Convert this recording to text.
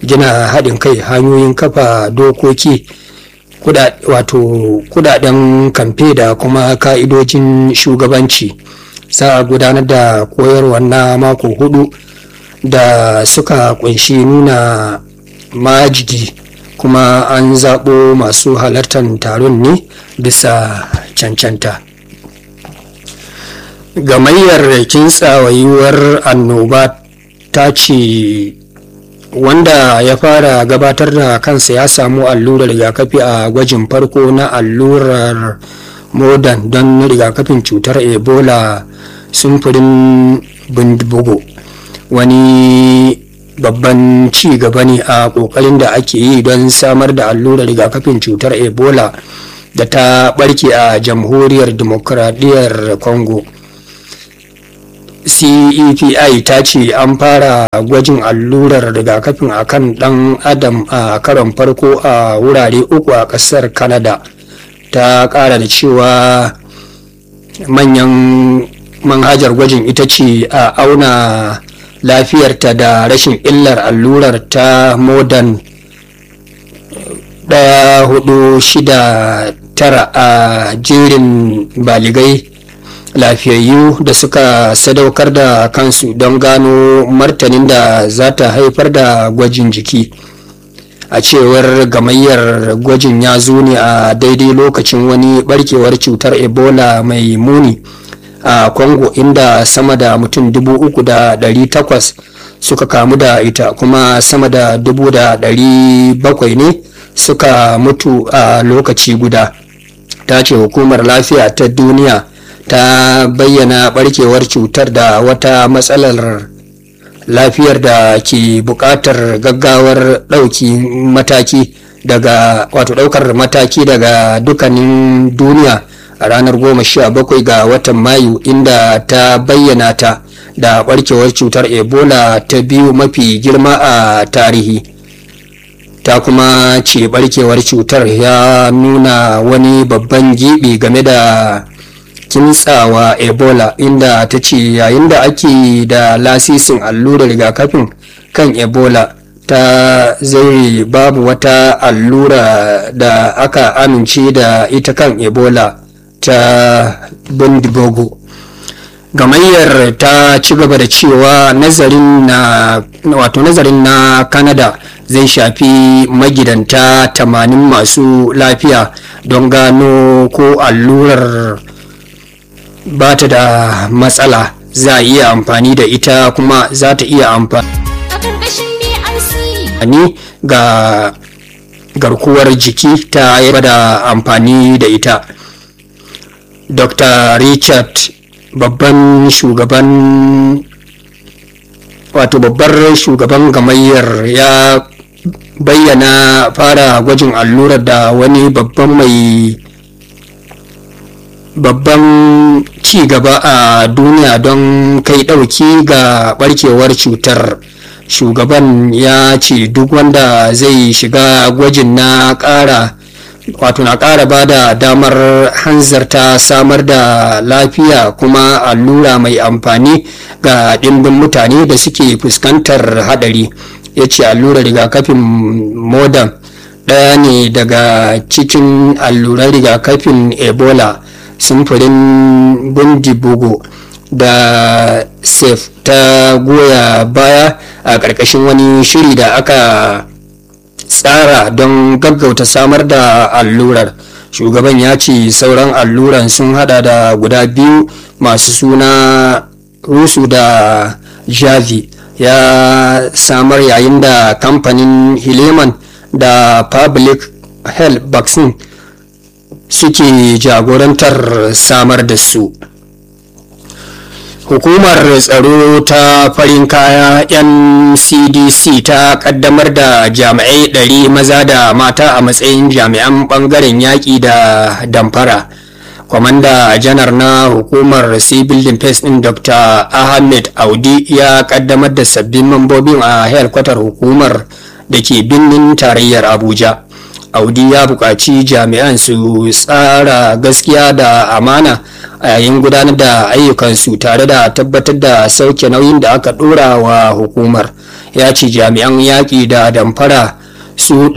gina haɗin kai hanyoyin kafa dokoki wato kudaden kamfe da kuma ka'idojin shugabanci za a gudanar da koyarwa na mako hudu da suka kunshi nuna majigi kuma an zaɓo masu halartar taron ne bisa cancanta gamayyar kintsawa yiwuwar annoba ta ce wanda ya fara gabatar da kansa ya samu allurar rigakafi a gwajin farko na allurar modern don rigakafin cutar ebola sumfurin bindibugu wani babban ci gaba ne a kokarin da ake yi don samar da allurar rigakafin cutar ebola da ta barke a jamhuriyar demokuraɗiyyar congo cepi ta ce an fara gwajin allurar rigakafin a kan dan adam a karon farko a wurare uku a kasar canada ta kara da cewa manyan manhajar gwajin ita ce a auna lafiyarta da rashin illar allurar ta modern daya hudu shida tara a jerin baligai lafiyayyu da suka sadaukar da kansu don gano martanin da za ta haifar da gwajin jiki a cewar gamayyar gwajin ya zo ne a daidai lokacin wani barkewar cutar ebola mai muni a congo inda sama da mutum dubu uku da dari takwas suka kamu da ita kuma sama da dubu da dari bakwai ne suka mutu a lokaci guda ta ce hukumar lafiya ta duniya ta bayyana barkewar cutar da wata matsalar lafiyar da ke buƙatar gaggawar ɗauki mataki daga wato ɗaukar mataki daga dukkanin duniya a ranar goma sha bakwai ga watan mayu inda ta bayyana ta da barkewar cutar ebola ta biyu mafi girma a tarihi ta kuma ce barkewar cutar ya nuna wani babban gibi game da kintsawa ebola inda ta ce yayin da ake da lasisin allurar rigakafin kan ebola ta zai babu wata allura da aka amince da ita kan ebola ta bindibogo gamayyar ta ci gaba da cewa nazarin na wato nazarin na canada zai shafi magidanta 80 masu lafiya don gano ko allurar ba ta da matsala za a iya amfani da ita kuma za ta iya amfani ga garkuwar jiki ta yaba da amfani da ita dr richard babban shugaban wato babbar shugaban gamayyar ya bayyana fara gwajin allurar da wani babban mai babban ci gaba a duniya don kai ɗauki ga barkewar cutar shugaban ya ce duk wanda zai shiga gwajin na ƙara wato na ƙara ba da damar hanzarta samar da lafiya kuma allura mai amfani ga ɗimbin mutane da suke fuskantar haɗari ya ce allurar rigakafin modern ɗaya ne daga cikin alluran rigakafin ebola sumfurin bundibugu da sef ta goya baya a ƙarƙashin wani shiri da aka tsara don gaggauta samar da allurar shugaban ya ce sauran alluran sun hada da guda biyu masu suna rusu da javi ya samar yayin da kamfanin hileman da public health vaccine suke jagorantar samar da su hukumar tsaro ta farin kaya ncdc ta kaddamar da jami'ai ɗari maza da mata a matsayin jami'an ɓangaren yaƙi da damfara kwamanda janar na hukumar civil defense ɗin dr ahmed audi ya kaddamar da sabbin mambobin a helkwatar hukumar da ke birnin tarayyar abuja audi ya buƙaci jami'an su tsara gaskiya da amana a yayin gudanar da ayyukansu tare da tabbatar da sauke nauyin da aka ɗora wa hukumar ya ce jami'an yaƙi da damfara su